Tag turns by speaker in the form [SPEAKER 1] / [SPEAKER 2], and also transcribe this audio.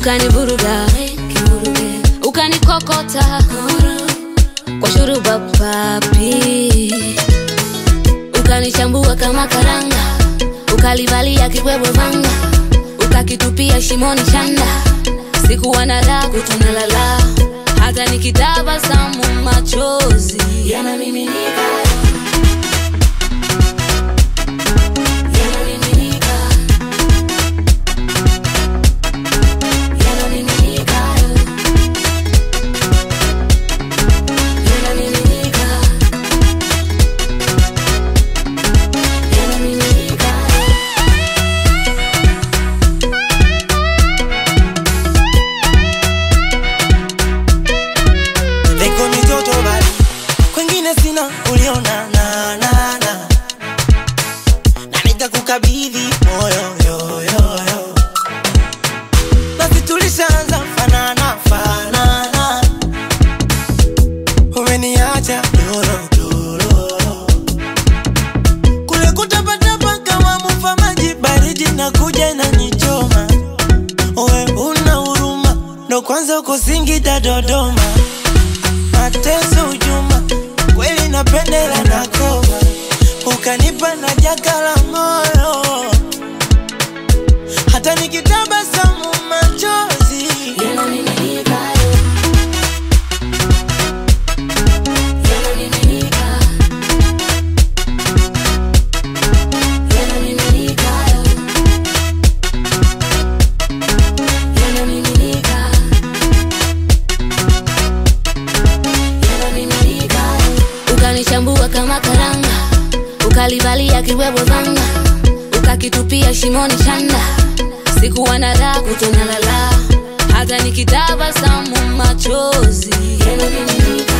[SPEAKER 1] ukanivuruga kivuruge, ukanikokota kwa shuruba papi, ukanichambua kama karanga, ukalivalia kibwebwe vanga, ukakitupia shimoni chanda. Sikuwa na raha kutonalala, hata nikitabasamu machozi yanamiminika yanamiminika yanamiminika yanamiminika yanamiminika
[SPEAKER 2] Leko ni joto bali kwengine sina uliona na na na na nikakukabidhi moyo yo yo yo basi tulishaanza fanana fanana umeniacha doro doro kule kutapatapa kama mufa maji baridi na kuja na nichoma Owe una huruma ndo kwanza uko Singida Dodoma mateso ujuma kweli napendela na koma ukanipa na jaka la moyo hata nikitabasamu machozi
[SPEAKER 1] yanamiminika yanamiminika yanamiminika yanamiminika yanamiminika ukanichambua kama karanga ukalivalia kibwebwe vanga ukakitupia shimoni chanda sikuwa na raha kutonalala hata nikitabasamu machozi yanamiminika